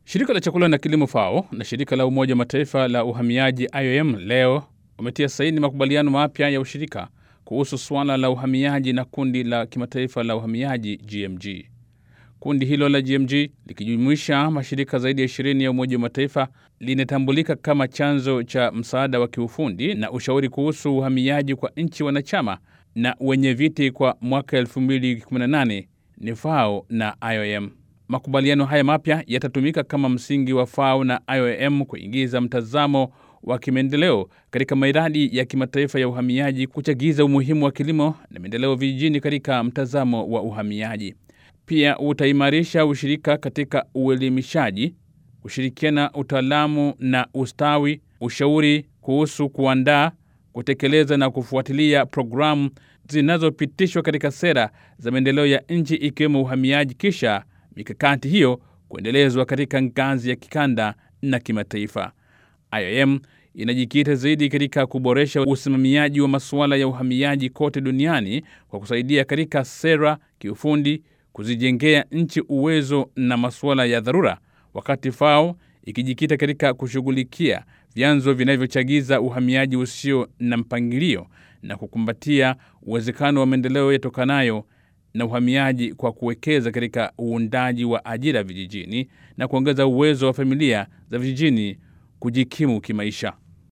Shirika la chakula na kilimo FAO na shirika la Umoja wa Mataifa la uhamiaji IOM leo wametia saini makubaliano mapya ya ushirika kuhusu suala la uhamiaji na kundi la kimataifa la uhamiaji GMG. Kundi hilo la GMG likijumuisha mashirika zaidi ya 20 ya Umoja wa Mataifa linatambulika kama chanzo cha msaada wa kiufundi na ushauri kuhusu uhamiaji kwa nchi wanachama na wenye viti kwa mwaka 2018 ni FAO na IOM. Makubaliano haya mapya yatatumika kama msingi wa FAO na IOM kuingiza mtazamo wa kimaendeleo katika miradi ya kimataifa ya uhamiaji, kuchagiza umuhimu wa kilimo na maendeleo vijijini katika mtazamo wa uhamiaji. Pia utaimarisha ushirika katika uelimishaji, kushirikiana utaalamu na ustawi, ushauri kuhusu kuandaa, kutekeleza na kufuatilia programu zinazopitishwa katika sera za maendeleo ya nchi ikiwemo uhamiaji, kisha mikakati hiyo kuendelezwa katika ngazi ya kikanda na kimataifa. IOM inajikita zaidi katika kuboresha usimamiaji wa masuala ya uhamiaji kote duniani kwa kusaidia katika sera, kiufundi, kuzijengea nchi uwezo na masuala ya dharura, wakati FAO ikijikita katika kushughulikia vyanzo vinavyochagiza uhamiaji usio na mpangilio na kukumbatia uwezekano wa maendeleo yatokanayo na uhamiaji kwa kuwekeza katika uundaji wa ajira vijijini na kuongeza uwezo wa familia za vijijini kujikimu kimaisha.